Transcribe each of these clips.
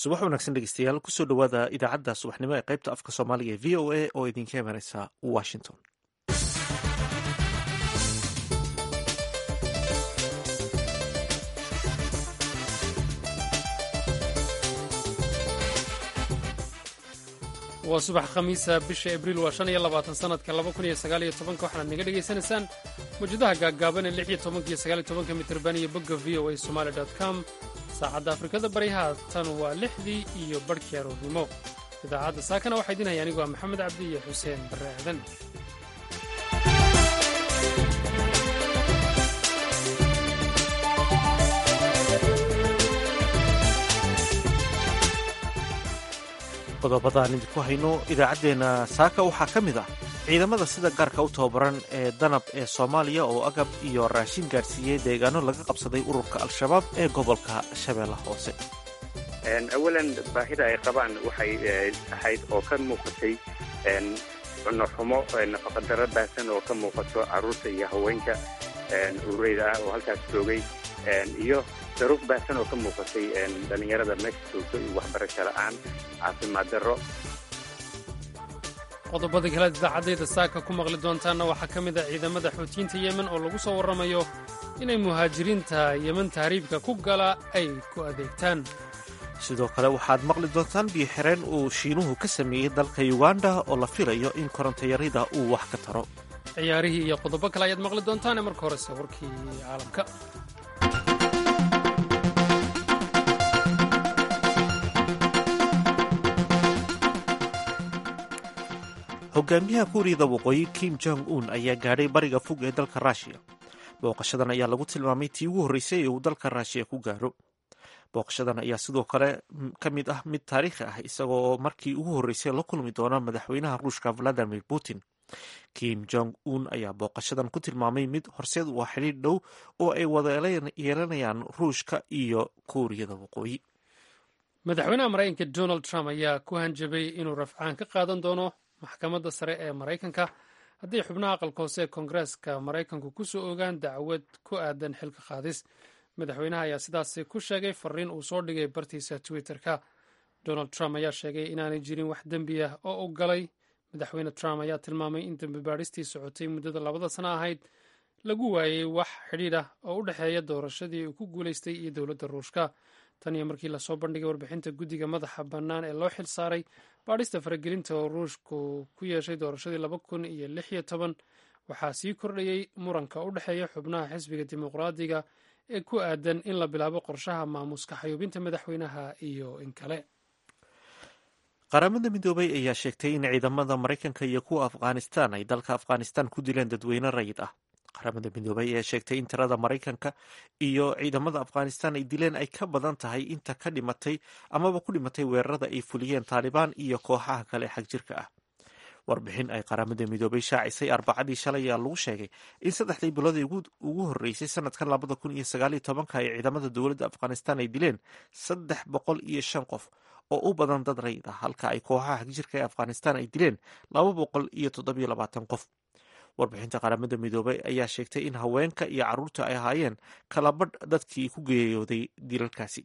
subax wanaagsan dhegeystayaal kusoo dhowaada idaacadda subaxnimo ee qaybta afka soomaaliga ee v o a oo idinka imanaysa washington waa subax khamiisa bisha abriil waa shan iyo labaatan sanadka laba kun iyo sagaal iyo tobanka waxaad naga dhegaysanaysaan mawjadaha gaaggaaban ee lix iyo tobanka iyo sagaal iyo tobanka mitirban iyo bogga v o a somaali dot com saacadda afrikada bari haatan waa lixdii iyo barhkii aroornimo idaacadda saakana waxaa idin haya anigu waa maxamed cabdi iyo xuseen barre aadan qodobadaan idinku hayno idaacaddeenna saaka waxaa ka mid ah ciidamada sida gaarka u tababaran ee danab ee soomaaliya oo agab iyo raashin gaadhsiiyey deegaano laga qabsaday ururka al-shabaab ee gobolka shabeellaha hoose awalan baahida ay qabaan waxay ahayd oo ka muuqatay cunno xumo nafaqadaro baahsan oo ka muuqato carruurta iyo haweenka urureyda ah oo halkaas joogay iyo daruuf baahsan oo ka muuqatay dhallinyarada meesha joogto iyo waxbarasho la'aan caafimaad darro qodobada kale idaacadayda saaka ku maqli doontaanna waxaa ka mid ah ciidamada xuutiyiinta yemen oo lagu soo warramayo inay muhaajiriinta yemen tahriibka ku gala ay ku adeegtaan sidoo kale waxaad maqli doontaan biyo xireen uu shiinuhu ka sameeyey dalka yuganda oo la filayo in korontayarida uu wax ka taro ciyaarihii iyo qodobo kale ayaad maqli doontaane marka horese warkii caalamka hogaamiyaha kuuriyada waqooyi kim jong un ayaa gaadhay bariga fog ee dalka ruushiya booqashadan ayaa lagu tilmaamay tii ugu horreysay ee uu dalka ruushiya ku gaadho booqashadan ayaa sidoo kale ka mid ah mid taariikhi ah isagoo markii ugu horreysay la kulmi doona madaxweynaha ruushka valadimir putin kim jong un ayaa booqashadan ku tilmaamay mid horseed u ah xidhiidh dhow oo ay wada yeelanayaan ruushka iyo kuuriyada waqooyi madaxweynaha maraykanka donald trump ayaa ku hanjabay inuu rafcaan ka qaadan doono maxkamadda sare ee maraykanka haddii xubnaha aqalka hoose ee koongareeska maraykanku ku soo ogaan dacwad ku aadan xilka qaadis madaxweynaha ayaa sidaasi ku sheegay fariin uu soo dhigay bartiisa twitter-ka donald trump ayaa sheegay inaanay jirin wax dembi ah oo u galay madaxweyne trump ayaa tilmaamay in dembi baadhistii socotay muddada labada sano ahayd lagu waayey wax xidhiidh ah oo u dhexeeya doorashadii uu ku guulaystay iyo dowladda ruushka tan iyo markii lasoo bandhigay warbixinta guddiga madaxa bannaan ee loo xil saaray baadhista faragelinta oo ruushku ku yeeshay doorashadii laba kun iyo lix iyo toban waxaa sii kordhayey muranka u dhexeeya xubnaha xisbiga dimuqraadiga ee ku aadan in la bilaabo qorshaha maamuska xayuubinta madaxweynaha iyo in kale qaramada midoobay ayaa sheegtay in ciidamada maraykanka iyo kuwa afghanistan ay dalka afghanistan ku dileen dadweyne rayid ah qaramada midoobay ayaa sheegtay in tirada maraykanka iyo ciidamada afghanistan ay dileen ay ka badan tahay inta ka dhimatay amaba ku dhimatay weerarada ay fuliyeen taalibaan iyo kooxaha kale xag jirka ah warbixin ay qaramada midoobay shaacisay arbacadii shalay ayaa lagu sheegay in saddexdii bilood ugu horreysay sanadkan labada kun iyo sagaaliyo tobanka ay ciidamada dowladda afghanistan ay dileen saddex boqol iyo shan qof oo u badan dad rayid ah halka ay kooxaha xagjirka ee afghanistan ay dileen laba boqol iyo toddobiyo labaatan qof warbixinta qaramada midoobay ayaa sheegtay in haweenka iyo carruurta ay ahaayeen kalabadh dadkii ku geeyooday dilalkaasi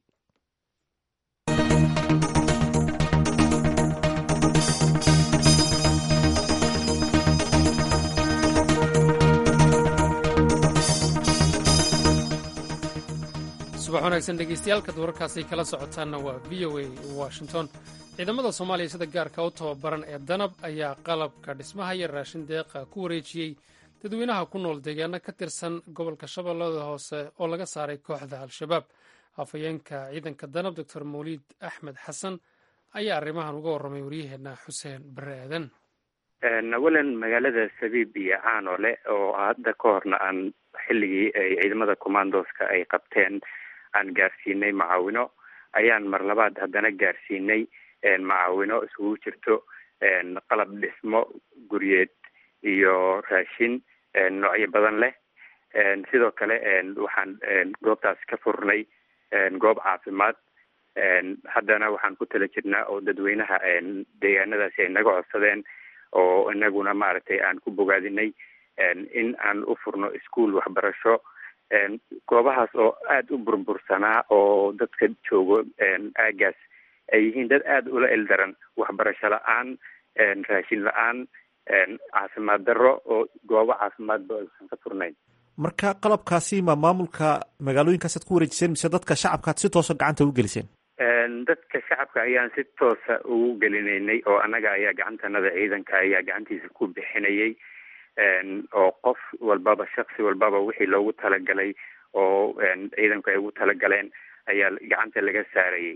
subax wanaagsan dhegeystayaaalkaad wararkaasay kala socotaanna waa v o a washington ciidamada soomaaliya sida gaarka u tababaran ee danab ayaa qalabka dhismaha iyo raashin deeqa ku wareejiyey dadweynaha ku nool deegaano ka tirsan gobolka shabeellada hoose oo laga saaray kooxda al-shabaab afhayeenka ciidanka danab doctor mawliid axmed xasan ayaa arrimahan uga warramay waryaheena xuseen bare aadan awalan magaalada sabiib iyo caanole oo hadda ka horna aan xilligii ay ciidamada commandoska ay qabteen aan gaarsiinay macaawino ayaan mar labaad haddana gaarsiinay macaawino isugu jirto qalab dhismo guryeed iyo raashin noocyo badan leh sidoo kale waxaan goobtaas ka furnay goob caafimaad haddana waxaan ku tala jirnaa oo dadweynaha deegaanadaasi ay naga codsadeen oo inaguna maaragtay aan ku bogaadinay in aan u furno ischool waxbarasho goobahaas oo aada u burbursanaa oo dadka joogo aagaas ay yihiin dad aada ula eldaran waxbarasho la-aan raashin la-aan caafimaad darro oo goobo caafimaadba aysan ka furnayn marka qalabkaasi ma maamulka magaalooyinkaasaad ku wareejiseen mise dadka shacabkaad si toosa gacanta ugu geliseen dadka shacabka ayaan si toosa ugu gelinaynay oo annaga ayaa gacantanada ciidanka ayaa gacantiisa ku bixinayay oo qof walbaba shaksi walbaba wixii loogu talagalay oo ciidanku ay ugu talagaleen ayaa gacanta laga saarayay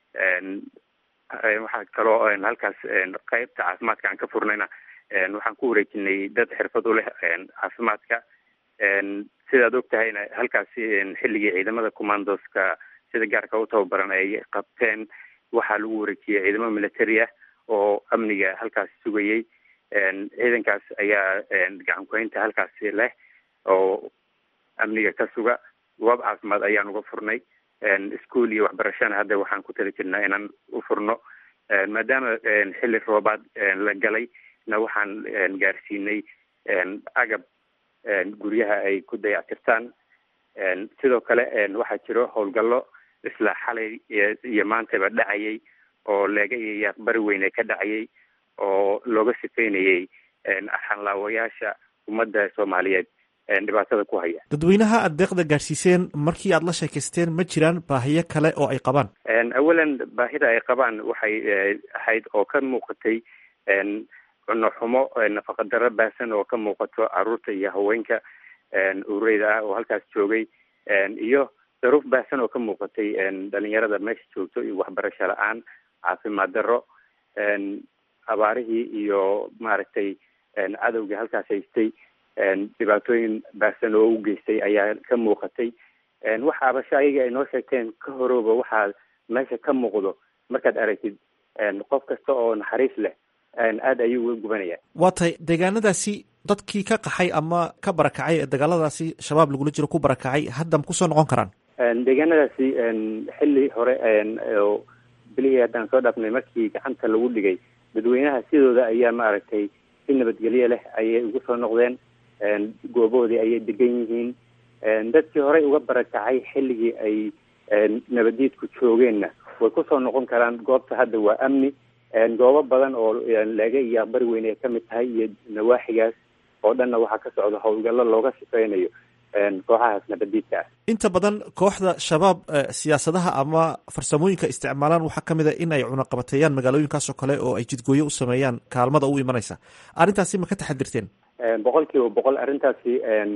waxaa kaloo halkaas qeybta caafimaadka aan ka furnayna waxaan ku wareejinay dad xirfad u leh caafimaadka sidaad og tahayna halkaasi xilligii ciidamada commandoska sida gaarka u tababaran ay qabteen waxaa lagu wareejiyey ciidamo military ah oo amniga halkaasi sugayay ciidankaas ayaa gacan kuhaynta halkaasi leh oo amniga ka suga goob caafimaad ayaan uga furnay ischool iyo waxbarashana hadda waxaan ku tali jirnaa inaan u furno maadaama xilli roobaad la galay na waxaan gaarsiinay agab guryaha ay ku dayactirtaan sidoo kale waxaa jiro howlgallo isla xalay iyo maantaba dhacayay oo leega iyo yaaqbari weyne ka dhacayay oo looga sifeynayay xanlaawayaasha ummadda soomaaliyeed dhibaatada ku haya dadweynaha aad deeqda gaadhsiiseen markii aad la sheekaysteen ma jiraan baahiyo kale oo ay qabaan awalan baahida ay qabaan waxay ahayd oo ka muuqatay cunno xumo nafaqa darro baahsan oo ka muuqato caruurta iyo haweenka ureyda ah oo halkaas joogay iyo daruuf baahsan oo ka muuqatay dhalinyarada meesha joogto iyo waxbarasho la-aan caafimaad darro abaarihii iyo maaragtay cadowga halkaas haystay dhibaatooyin baahsan oo u geystay ayaa ka muuqatay waxa abasho ayaga ay noo sheegteen ka horooba waxaa meesha ka muuqdo markaad aragtid qof kasta oo naxariis leh aada ayuu uga gubanaya waa tahay deegaanadaasi dadkii ka qaxay ama ka barakacay ee dagaaladaasi shabaab lagula jiro ku barakacay hadda ma kusoo noqon karaan deegaanadaasi xilli hore oo bilihii haddaan soo dhaafnay markii gacanta lagu dhigay dadweynaha sidooda ayaa maaragtay si nabadgelyo leh ayay ugu soo noqdeen gooboodii ayay degan yihiin dadkii horey uga barakacay xilligii ay nabadiidku joogeenna way kusoo noqon karaan goobta hadda waa amni goobo badan oo leega iyo aqbari weyne ay kamid tahay iyo nawaaxigaas oo dhanna waxaa ka socda howlgallo looga shaqeynayo kooxahaas nabadiidka ah inta badan kooxda shabaab siyaasadaha ama farsamooyinka isticmaalaan waxaa kamid a in ay cunaqabateeyaan magaalooyinkaas oo kale oo ay jidgooyo u sameeyaan kaalmada u imanaysa arrintaasi ma ka taxadirteen boqol kiiba boqol arrintaasi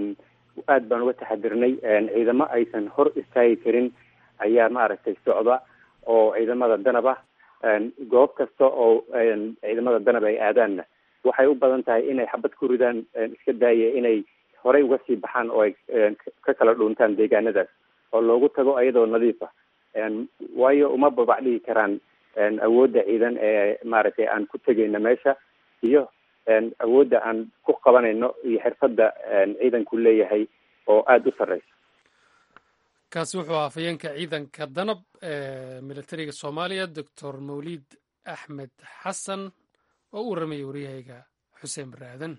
aad baan uga taxadirnay ciidamo aysan hor istaagi karin ayaa maaragtay socda oo ciidamada danab ah goob kasta oo ciidamada danab ay aadaanna waxay u badan tahay inay xabad ku ridaan iska daaya inay horey uga sii baxaan oo ay ka kala dhuuntaan deegaanadaas oo loogu tago ayadoo nadiif ah waayo uma babac dhigi karaan awoodda ciidan ee maaragtay aan ku tegayno meesha iyo awoodda aan ku qabanayno iyo xirfadda ciidanku leeyahay oo aada u sarreysa kaasi wuxuu ahaa afhayeenka ciidanka danab ee militariga soomaaliya doctor mawlid axmed xasan oo u warramayay waryahayga xuseen baraadan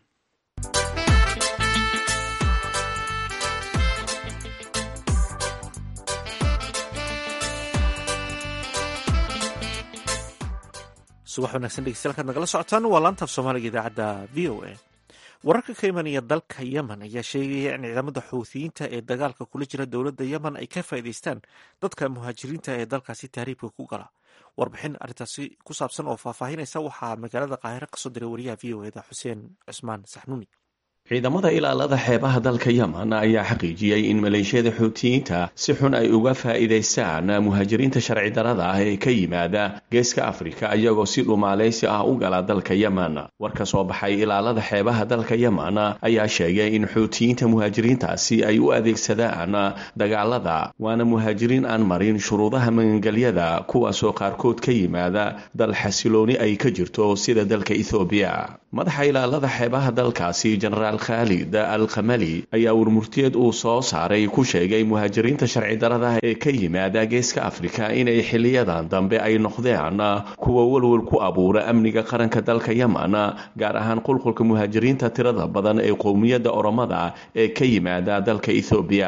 subax wanaagsan dhegeystayaal kaad nagala socotaan waa laanta af soomaaliga idaacadda v o a wararka ka imanaya dalka yemen ayaa sheegaya in ciidamada xuuthiyiinta ee dagaalka kula jira dowladda yemen ay ka faa'iidaystaan dadka muhaajiriinta ee dalkaasi tahriibka ku gala warbixin arrintaasi ku saabsan oo faahfaahinaysa waxaa magaalada qaahiro kasoo diray wariyaha v o eda xuseen cusmaan saxnuuni ciidamada ilaalada xeebaha dalka yemen ayaa xaqiijiyey in maleeshiyada xuutiyiinta si xun ay uga faa'iidaystaan muhaajiriinta sharci darada ah ee ka yimaada geeska afrika iyagoo si dhumaalaysi ah u gala dalka yemen war ka soo baxay ilaalada xeebaha dalka yemen ayaa sheegay in xuutiyiinta muhaajiriintaasi ay u adeegsadaan dagaalada waana muhaajiriin aan marin shuruudaha magangelyada kuwaasoo qaarkood ka yimaada dal xasilooni ay ka jirto sida dalka ethoobiya madaxa ilaalada xeebaha dalkaasi jenaraal khaalid al khamali ayaa warmurtiyeed uu soo saaray ku sheegay muhaajiriinta sharci darada ee ka yimaada geeska afrika inay xiliyadan dambe ay noqdeen kuwa welwel ku abuura amniga qaranka dalka yemen gaar ahaan qulqulka muhaajiriinta tirada badan ee qowmiyadda oromada ee ka yimaada dalka ethoobiya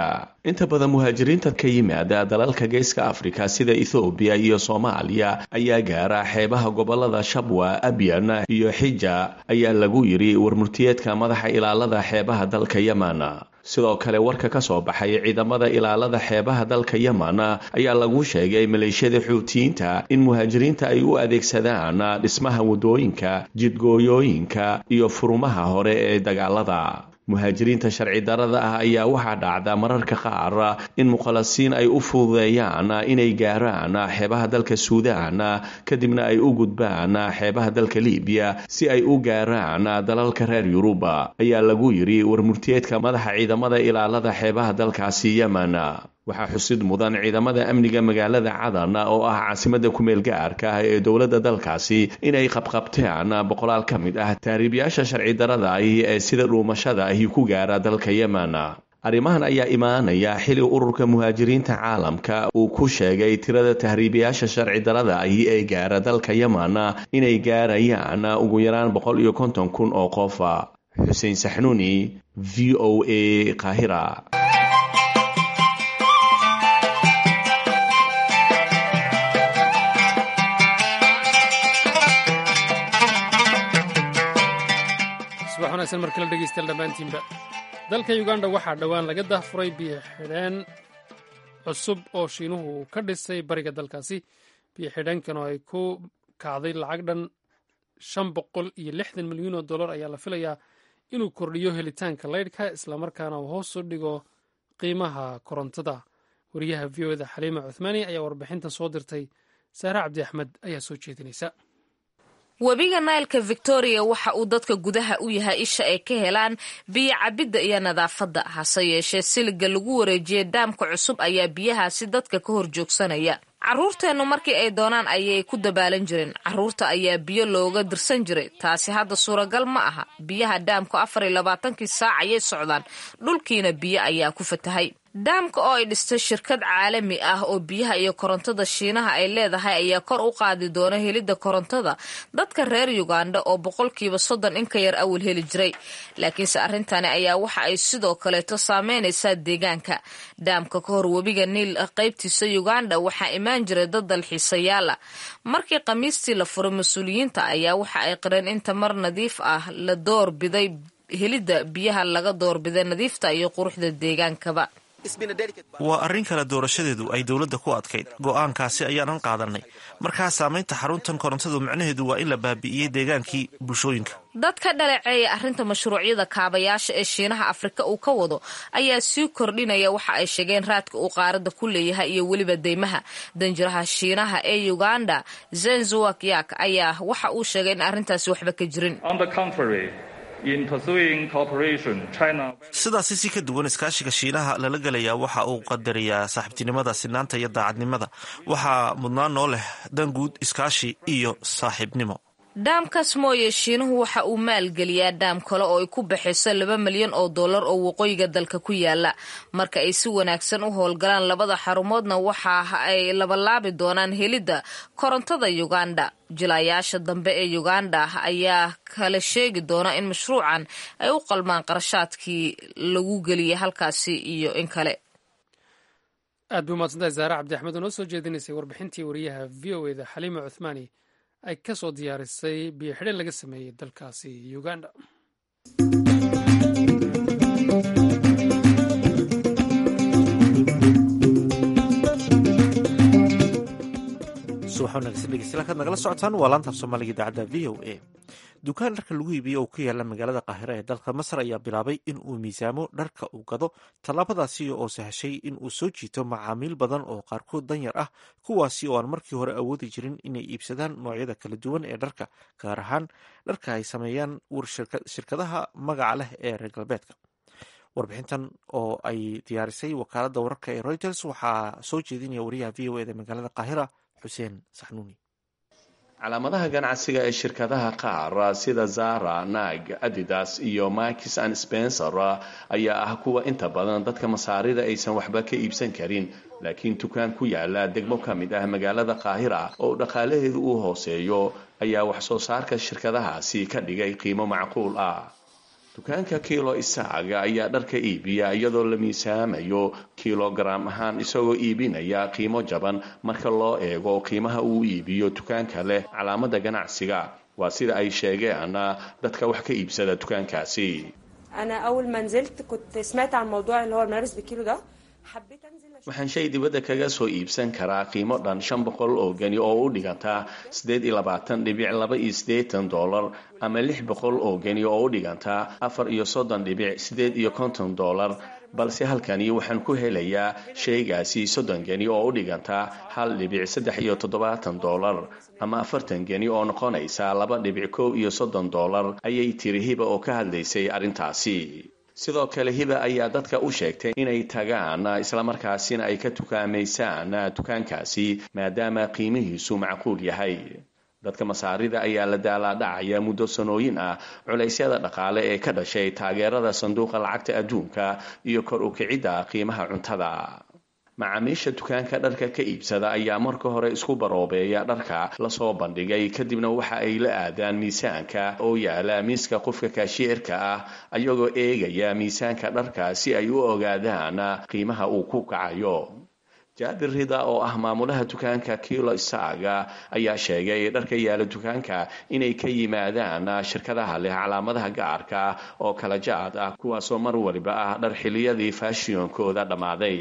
inta badan muhaajiriinta ka yimaada dalalka geeska afrika sida ethoobiya iyo soomaaliya ayaa gaara xeebaha gobolada shabwa abyan iyo xija ayaa lagu yidhi warmurtiyeedka madaxa ilaalada xeebaha dalka yemen sidoo kale warka ka soo baxay ciidamada ilaalada xeebaha dalka yemen ayaa lagu sheegay maleeshiyada xuutiyiinta in muhaajiriinta ay u adeegsadaan dhismaha waddooyinka jidgooyooyinka iyo furumaha hore ee dagaalada muhaajiriinta sharci darada ah ayaa waxaa dhacda mararka qaar in muqallasiin ay u fududeeyaan inay gaaraan xeebaha dalka suudaan kadibna ay u gudbaan xeebaha dalka libiya si ay u gaaraan dalalka reer yuruba ayaa lagu yidhi warmurtiyeedka madaxa ciidamada ilaalada xeebaha dalkaasi yemen waxaa xusid mudan ciidamada amniga magaalada cadan oo ah caasimada kumeel gaarka ah ee dowladda dalkaasi inay qabqabteen boqolaal ka mid ah taariibyaasha sharci darada ahi ee sida dhuumashada ahi ku gaara dalka yemen arrimahan ayaa imaanaya xili ururka muhaajiriinta caalamka uu ku sheegay tirada tahriibayaasha sharci darada ahi ee gaara dalka yemen inay gaarayaan ugu yaraan boqol iyo konton kun oo qofa xuseen saxnuuni v o a qaahira subax wanaagsan mar kale dhegeystayaal dhammaantiinba dalka uganda waxaa dhowaan laga dahfuray biyo xidheen cusub oo shiinuhu uu ka dhisay bariga dalkaasi biyo xidheenkan oo ay ku kacday lacag dhan shan boqol iyo lixdan milyan oo dollar ayaa la filayaa inuu kordhiyo helitaanka laydhka islamarkaana uu hoos u dhigo qiimaha korontada wariyaha v o da xaliima cuthmaani ayaa warbixintan soo dirtay saare cabdi axmed ayaa soo jeedinaysa webiga naylka victoria waxa uu dadka gudaha u yahay isha ay ka helaan biyo cabidda iyo nadaafadda hase yeeshee siliga lagu wareejiyey daamka cusub ayaa biyahaasi dadka ka hor joogsanaya carruurteennu markii ay doonaan ayay ku dabaalan jireen carruurta ayaa biyo looga dirsan jiray taasi hadda suuragal ma aha biyaha daamku afar iyo labaatankii saac ayay socdaan dhulkiina biyo ayaa ku fatahay daamka oo ay dhistay shirkad caalami ah oo biyaha iyo korontada shiinaha ay leedahay ayaa kor u qaadi doona helidda korontada dadka reer uganda oo boqolkiiba soddon in ka yar awal heli jiray laakiinse arrintani ayaa waxa ay sidoo kaleeto saameynaysaa deegaanka daamka ka hor webiga niil qaybtiisa uganda waxaa imaan jiray dad dalxiisayaala markii khamiistii la furay mas-uuliyiinta ayaa waxa ay qireen in tamar nadiif ah la door biday helidda biyaha laga doorbiday nadiifta iyo quruxda deegaankaba waa arrin kale doorashadeedu ay dowladda ku adkayd go'aankaasi ayaanan qaadanay markaa saamaynta xaruntan korontadu micnaheedu waa in la baabi'iyey deegaankii bulshooyinka dad ka dhaleeceeya arrinta mashruucyada kaabayaasha ee shiinaha afrika uu ka wado ayaa sii kordhinaya waxa ay sheegeen raadka uu qaaradda ku leeyahay iyo weliba deymaha danjiraha shiinaha ee uganda zenzuwak yak ayaa waxa uu sheegay in arrintaasi waxba ka jirin sidaasi si ka duwan iskaashiga shiinaha lala gelayaa waxa uu qadariyaa saaxiibtinimada sinaanta iyo daacadnimada waxaa mudnaan noo leh dan guud iskaashi iyo saaxiibnimo dhaamkaas mooye shiinuhu waxa uu maalgeliyaa dhaam kale oo ay ku baxayso laba milyan oo dollar oo waqooyiga dalka ku yaala marka ay si wanaagsan u howlgalaan labada xarumoodna waxa ay labalaabi doonaan helidda korontada uganda jilayaasha dambe ee uganda ayaa kala sheegi doona in mashruucan ay u qalmaan qarashaadkii lagu geliyay halkaasi iyo in kale aad bay umahadsantahay zaare cabdi axmed oo noo soo jeedinaysay warbixintii wariyaha v o eda xaliima cuthmaani ay ka soo diyaarisay biyo xidheen laga sameeyey dalkaasi uganda subax wanaagsan dhegeystayaal kaad nagala socotaan waa laantaaf soomaaliga idaacadda v o a dukaan dharka lagu iibiyo oo ku yaala magaalada qaahira ee dalka masar ayaa bilaabay in uu miisaamo dharka uu gado tallaabadaasi oo sahashay in uu soo jiito macaamiil badan oo qaarkood danyar ah kuwaasi oo aan markii hore awoodi jirin inay iibsadaan noocyada kala duwan ee dharka gaar ahaan dharka ay sameeyaan shirkadaha magaca leh ee reer galbeedka warbixintan oo ay diyaarisay wakaaladda wararka ee reuters waxaa soo jeedinaya wariyaha v o eda magaalada qaahira xuseen saxnuuni calaamadaha ganacsiga ee shirkadaha qaar sida zara nag adidas iyo makis and spencer ayaa ah kuwa inta badan dadka masaarida aysan waxba ka iibsan karin laakiin dukaan ku yaala degmo ka mid ah magaalada qaahira oo dhaqaalaheedu uu hooseeyo ayaa wax soo saarka shirkadahaasi ka dhigay qiimo macquul ah dukaanka kiilo isaaga ayaa dharka iibiya iyadoo la miisaamayo kilogaram ahaan isagoo iibinaya qiimo jaban marka loo eego qiimaha uu iibiyo dukaanka leh calaamada ganacsiga waa sida ay sheegeen dadka wax ka iibsada dukaankaasi انا اول ما نزلت كنت سمعت عن موضوع اللي هو الملابس بالكيلو ده حبيت انزل أشوف. waxaan shay dibadda kaga soo iibsan karaa qiimo dhan shan boqol oo geni oo u dhiganta siddeed iyo labaatan dhibic laba iyo siddeetan dollar ama lix boqol oo geni oo u dhiganta afar iyo soddon dhibic siddeed iyo konton dollar balse halkani waxaan ku helayaa shaygaasi soddon geni oo u dhiganta hal dhibic saddex iyo toddobaatan dollar ama afartan geni oo noqonaysa laba dhibic kow iyo soddon dollar ayay tiri hiba oo ka hadlaysay arrintaasi sidoo kale hiba ayaa dadka u sheegtay inay tagaan islamarkaasina ay ka tukaamaysaan dukaankaasi maadaama qiimihiisu macquul yahay dadka masaarida ayaa la daalaadhacaya muddo sanooyin ah culaysyada dhaqaale ee ka dhashay taageerada sanduuqa lacagta adduunka iyo kor u kicidda qiimaha cuntada macaamiisha dukaanka dharka ka iibsada ayaa marka hore isku baroobeeya dharka lasoo bandhigay kadibna waxa ay la aadaan miisaanka oo yaala miiska qofka kaashiyeerka ah ayagoo eegaya miisaanka dharka si ay u ogaadaan qiimaha uu ku kacayo jaabir rida oo ah maamulaha dukaanka kilo isaaga ayaa sheegay dharka yaala dukaanka inay ka yimaadaan shirkadaha leh calaamadaha gaarka oo kala jaad ah kuwaasoo mar waliba ah dhar xiliyadii faashiyoonkooda dhammaaday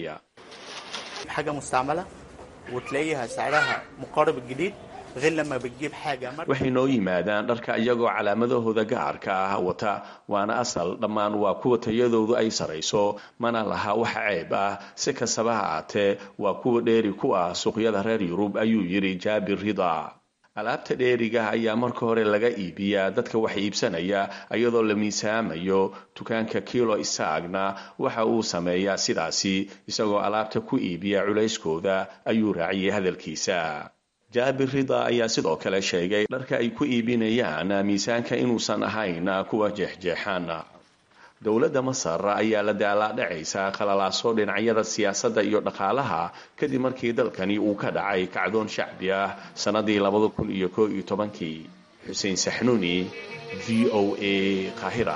حاجة مستعملة وتلاقيها سعرها مقارب الجديد غير لما بتجيب حاجة مرة waxay noo yimaadaan dharka iyagoo calaamadahooda gaarka ah wata waana asal dhammaan waa kuwa tayadoodu ay sarayso mana laha wax ceeb ah si kastaba ha aatee waa kuwa dheeri ku ah suuqyada reer yurub ayuu yidhi jaabir rida alaabta dheeriga ayaa marka hore laga iibiyaa dadka wax iibsanaya iyadoo la miisaamayo dukaanka kilo isaagna waxa uu sameeyaa sidaasi isagoo alaabta ku iibiya culayskooda ayuu raaciyey hadalkiisa jaabir rida ayaa sidoo kale sheegay dharka ay ku iibinayaan miisaanka inuusan ahayn kuwa jeexjeexaan dowladda masar ayaa la daalaadhacaysa qalalaaso dhinacyada siyaasadda iyo dhaqaalaha kadib markii dalkani uu ka dhacay kacdoon shacbi ah sannadii labada kun iyo koo iyo tobankii xuseen saxnuuni v o a qaahira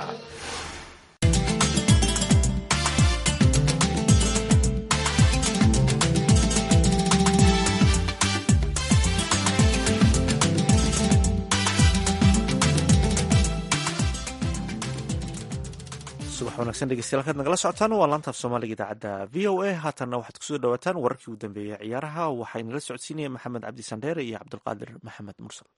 subax wanaagsan dhegeystayaal kaad nagala socotaan waa laanta af soomaaliga idaacadda v o a haatanna waxaad kusoo dhawaataan wararkii ugu dambeeyey ciyaaraha waxaynala socodsiinaya maxamed cabdi sandheere iyo cabdulqaadir maxamed mursal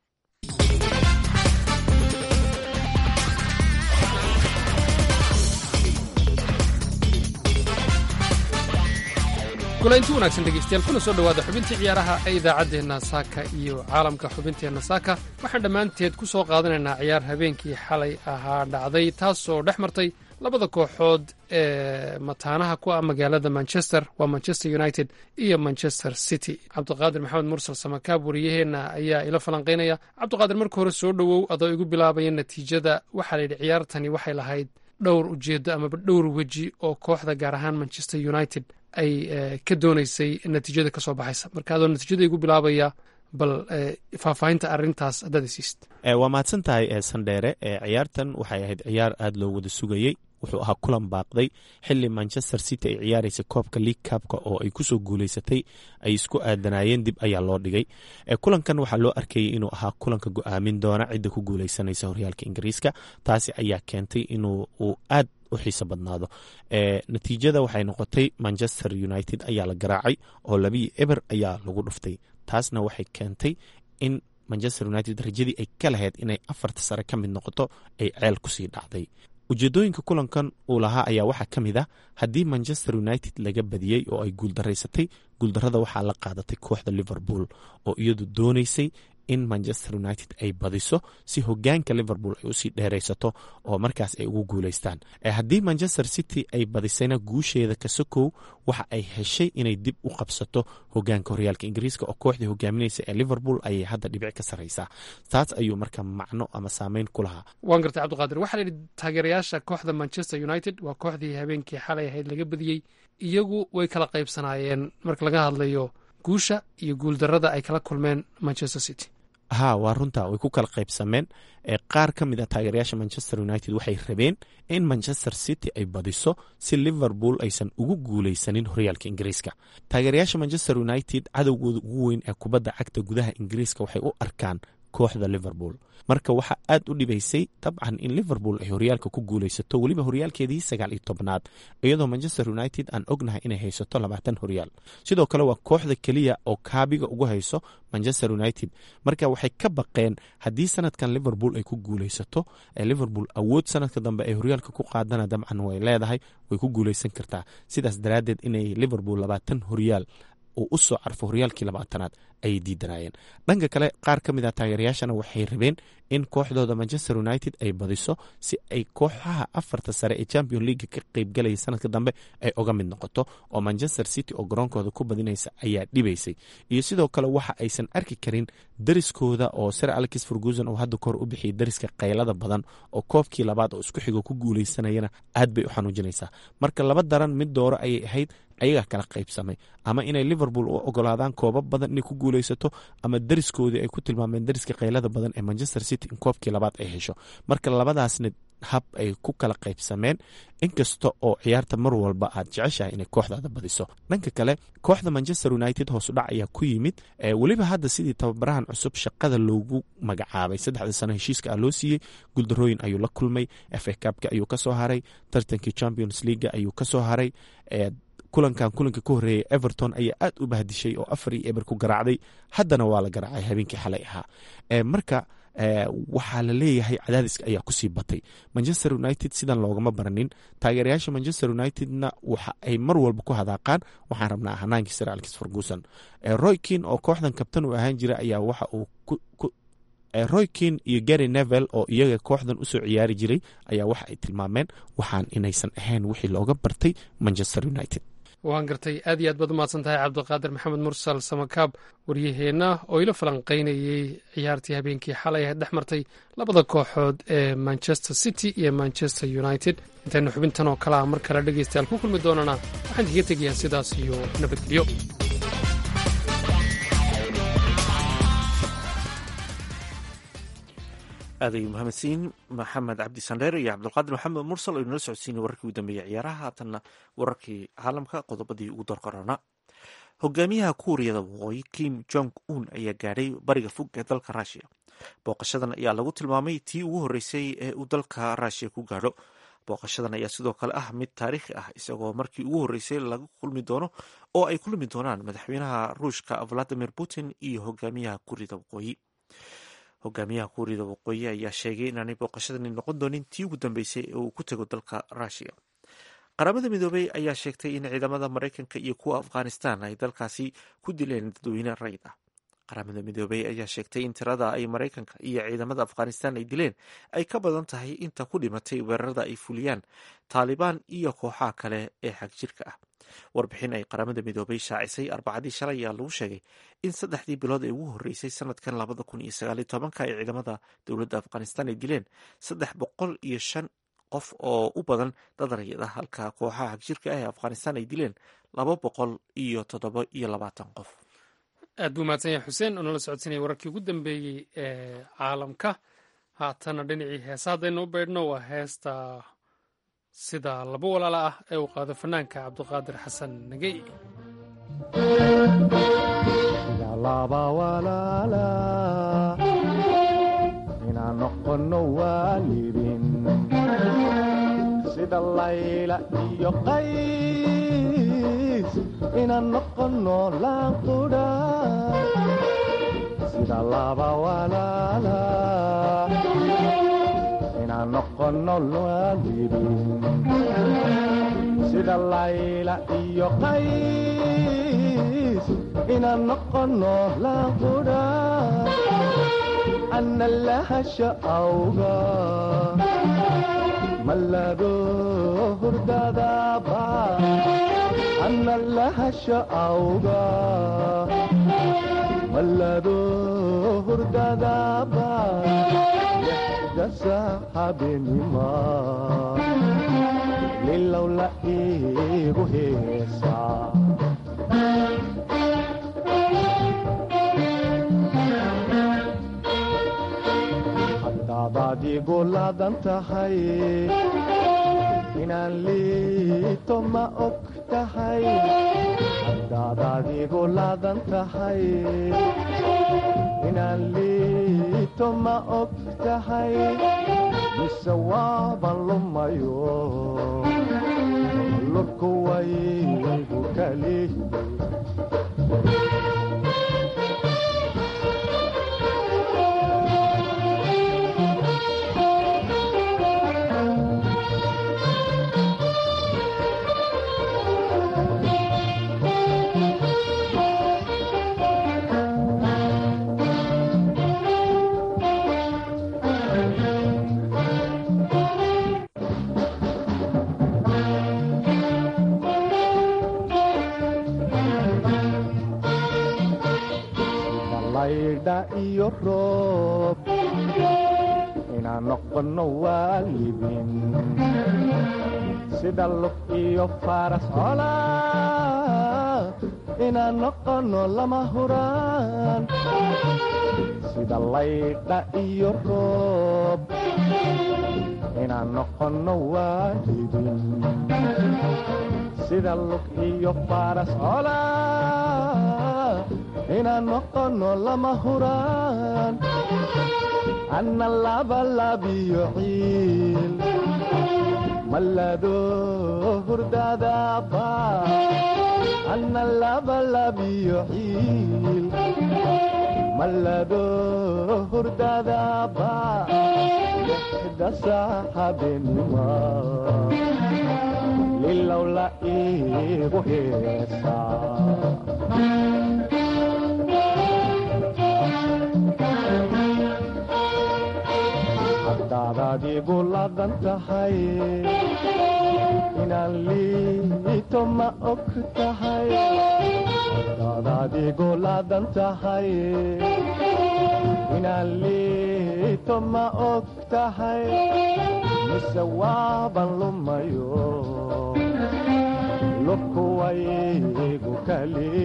gulaynti wanaagsan dhegeystayaal kuna soo dhowaada xubintii ciyaaraha ee idaacaddeenna saaka iyo caalamka xubinteenna saaka waxaan dhammaanteed ku soo qaadanaynaa ciyaar habeenkii xalay ahaa dhacday taasoo dhex martay labada kooxood ee mataanaha ku ah magaalada manchester waa manchester united iyo manchester city cabdiqaadir maxamed mursal samakaab wariyaheenna ayaa ila falanqaynaya cabdiqaadir marka hore soo dhowow adoo igu bilaabaya natiijada waxaa layidhi ciyaartani waxay lahayd dhowr ujeedo amaba dhowr weji oo kooxda gaar ahaan manchester united ay ka doonaysay natiijada ka soo baxaysa marka adoo natiijada igu bilaabaya bal faahfaahinta arintaas haddaad isiist waa mahadsan tahay sandheere ciyaartan waxay ahayd ciyaar aada loo wada sugayey wuxuu ahaa kulan baaqday xili manchester city ay ciyaaraysa koobka league kabka oo ay kusoo guuleysatay ay isku aadanaayeen dib ayaa loo dhigay kulankan waxaa loo arkayay inuu ahaa kulanka go-aamin doona cidda ku guuleysanaysa horyaalka ingiriiska taasi ayaa keentay inuu uu aad u xiiso badnaado natiijada waxay noqotay manchester united ayaa la garaacay oo labii eber ayaa lagu dhuftay taasna waxay keentay in manchester united rajadii ay ka lahayd inay afarta sare ka mid noqoto ay ceel kusii dhacday ujeedooyinka kulankan uu lahaa ayaa waxaa ka mid ah haddii manchester united laga badiyey oo ay guuldaraysatay guuldarada waxaa la qaadatay kooxda liverpool oo iyadu doonaysay in manchester united ay badiso si hogaanka liverpool ay usii dheeraysato oo markaas ay ugu guuleystaan haddii manchester city ay badisayna guusheeda kasokow waxa ay heshay inay dib u qabsato hogaanka horyaalka ingiriiska oo kooxdii hogaaminaysa ee liverpool ayay hadda dhibic ka sarreysaa taas ayuu marka macno ama saameyn ku lahaa waan gartay cabdiqaadir waxaa la yidhi taageerayaasha kooxda manchester united waa kooxdii habeenkii xalay ahayd laga badiyey iyagu way kala qaybsanaayeen marka laga hadlayo guusha iyo guuldarada ay kala kulmeen manchester city ha waa runta way ku kala qaybsameen qaar ka mid a taageerayaasha manchester united waxay rabeen in manchester city ay badiso si liverpool aysan ugu guuleysanin horyaalka ingiriiska taageerayaasha manchester united cadowgooda ugu weyn ee kubadda cagta gudaha ingiriiska waxay u arkaan kooxda liverpool marka waxaa aad u dhibaysay dabcan in liverpool ay horyaalka ku guuleysato weliba horyaalkeedii sagaal iyo tobnaad iyadoo manchester united aan ognahay inay haysato labaatan horyaal sidoo kale waa kooxda keliya oo kaabiga ugu hayso manchester united marka waxay ka baqeen haddii sanadkan liverpool ay ku guuleysato liverpool awood sanadka dambe ay horyaalka ku qaadana dabcan way leedahay way ku guuleysan kartaa sidaas daraaddeed inay liverpool labaatan horyaal uu u soo carfo horyaalkii labaatanaad ayay diidanaayeen dhanka kale qaar ka mid a taageerayaashana waxay rabeen in kooxdooda manchester united ay badiso si ay kooxaha afarta sare ee champion leaga ka qeybgalaya sanadka dambe ay oga mid noqoto oo manchester city oo garoonkooda ku badinaysa ayaa dhibaysay iyo sidoo kale waxa aysan arki karin dariskooda oo sir alex ferguson oo hadda kahor u bixiyay dariska qaylada badan oo koobkii labaad oo isku xigo ku guuleysanayana aad bay u xanuujinaysaa marka laba daran mid dooro ayay ahayd ayagaa kala qaybsamay ama inay liverpool u ogolaadaan koobab badan inay ku guuleysato ama dariskoodii ay ku tilmaameen dariska qaylada badan ee manchester city in koobkii labaad ay hesho marka labadaasna hab ay ku kala qaybsameen inkasta oo ciyaarta mar walba aad jeceshahay inay kooxdaada badiso dhanka kale kooxda manchester united hoosudhac ayaa ku yimid weliba hadda sidii tababarahan cusub shaqada loogu magacaabay saddexda sano heshiiska ah loo siiyey guuldarooyin ayuu la kulmay fa kabka ayuu kasoo haray tartankii champions leaga ayuu kasoo haray kulankan kulanka ka horeeyay everton ayaa aad u bahdishay oo afar iyo eber ku garaacday haddana waa la garaacay habeenkii xalay ahaa marka waxaa la leeyahay cadaadiska ayaa kusii batay manchester united sidan loogama baranin taageerayaasha manchester unitedna waxa ay mar walba ku hadaaqaan waxaan rabnaa hanaankii sir alex ferguson roykin oo kooxdan kabtan uu ahaan jira ayaa waxa uu roykin iyo gary nevel oo iyaga kooxdan usoo ciyaari jiray ayaa waxa ay tilmaameen waxaan inaysan ahayn wixii looga bartay manchester united waan gartay aad iyo aad baad umahadsan tahay cabdiqaadir maxamed mursal samakaab waryaheenna oo ila falanqaynayey ciyaartii habeenkii xalay ahayd dhex martay labada kooxood ee manchester city iyo manchester united intaynu xubintan oo kale ah mar kale dhegaystayaal ku kulmi doonana waxaan idiga tegayaa sidaas iyo nabadgelyo aaday mahadsiin maxamed cabdi sandheer iyo cabdulqaadir maxamed mursal oo inala socodsiinay wararkii ugu dambeeyey ciyaaraha haatanna wararkii caalamka qodobadii ugu dorqorana hogaamiyaha kuuriyada waqooyi kim jong un ayaa gaadhay bariga fog ee dalka ruushiya booqashadan ayaa lagu tilmaamay tii ugu horreysay ee uu dalka ruushiya ku gaadho booqashadan ayaa sidoo kale ah mid taariikhi ah isagoo markii ugu horreysay laga kulmi doono oo ay kulmi doonaan madaxweynaha ruushka valadimir putin iyo hogaamiyaha kuuriyada waqooyi hogaamiyaha kuuriyada waqooyi ayaa sheegay inaanay booqashadani noqon doonin tii ugu dambeysay ee uu ku tego dalka ruushiya qaramada midoobey ayaa sheegtay in ciidamada maraykanka iyo kuwa afghanistan ay dalkaasi ku dileen dadweyne rayid ah qaramada midoobey ayaa sheegtay in tirada ay maraykanka iyo ciidamada afghanistan ay dileen ay ka badan tahay inta ku dhimatay weerarada ay fuliyaan taalibaan iyo kooxaha kale ee xagjirka ah warbixin ay qaramada midoobey shaacisay arbacadii shalay ayaa lagu sheegay in saddexdii bilood ee ugu horreysay sanadkan labada kun iyo sagaaliyo tobanka ay ciidamada dowladda afghanistan ay dileen saddex boqol iyo shan qof oo u badan dad rayid ah halka kooxaha xagjirka ah ee afghanistan ay dileen laba boqol iyo toddoba iyo labaatan qof aad buu mahadsan yahay xuseen oo nala socodsiinaya wararkii ugu dambeeyey ee caalamka haatana dhinacii heesa haddaynu u beydhno waa heesta sida laba walaala ah ee uu qaado fanaanka cabdiqaadir xasan nagey inaan noqono waalidin sida layla iyo qays inaan noqono laanqudha sida laba walaala inaan noqono waalidin sida layla iyo qays inaan noqono laanqudha ana lahasha awga malado hurdadaba ana lahasha awga malado hurdadaba dasa habenima lilow la igu heesaa adigu laadan tahay inaan liito ma og tahay haddaad adigu laadan tahay inaan liito ma og tahay mise waaban lumayo lurku waygu kali laydha iyo roob inaan noqono waalidin sida lug iyo faras cola inaan noqono lama huraan sida laydha iyo roob inaan noqono waalidin sida lug iyo faras cola inaan noqono lama huraan anna labalabiyo ciil mallado hurdadaaba anna labalabiyo ciil mallado hurdadaaba lixda saaxabenima lilowla iigu heesaa haddaad adigu laadan tahay inaan liito ma og tahay haddaad adigu laadan tahay inaan liito ma og tahay mise waaban lumayo lurku waygu kali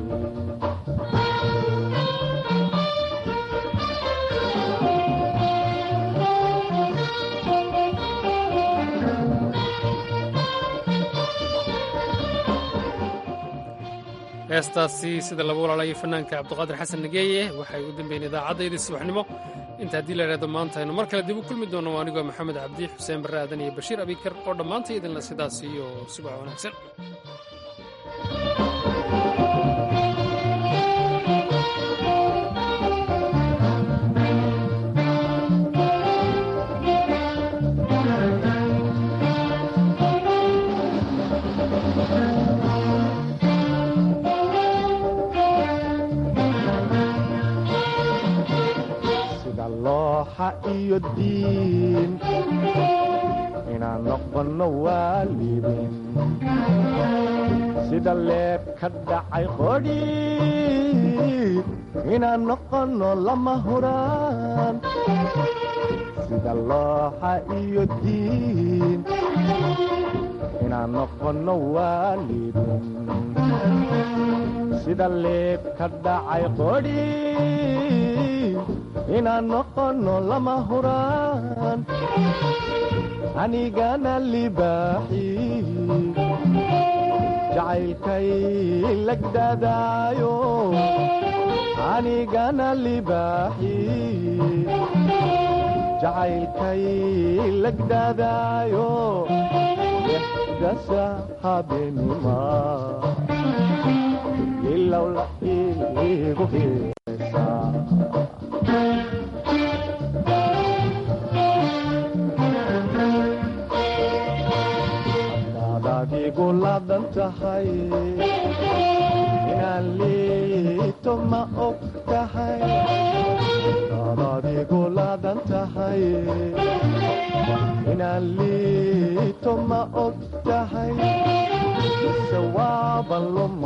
heestaasi sida lagu walaalayo fanaanka cabdiqaadir xasan nageeye waxay u dambeyn idaacaddayda subaxnimo inta haddii la idhahdo maanta aynu mar kale dib u kulmi doono anigoo maxamed cabdi xuseen barre aadan iyo bashiir abikar oo dhammaantay idinla sidaas iyo subax wanaagsan sida looxa iyo diin inaan noqono waalidin sida leeb ka dhacay qodhi inaan noqono lama huraan sida looxa iyo diin inaan noqono waalidin sida leeb ka dhacay qodhi inaan noqono lama huraan anigana libaaxi jacaylkay lagdadaayo anigana libaaxi jacaylkay lagdadaayo dexdasa habeenima ilowla igu heesaa haddaad adigu laadan tahay inaan liito ma og tahay haddaad adigu laadan tahay inaan liito ma og tahay mise waaban lum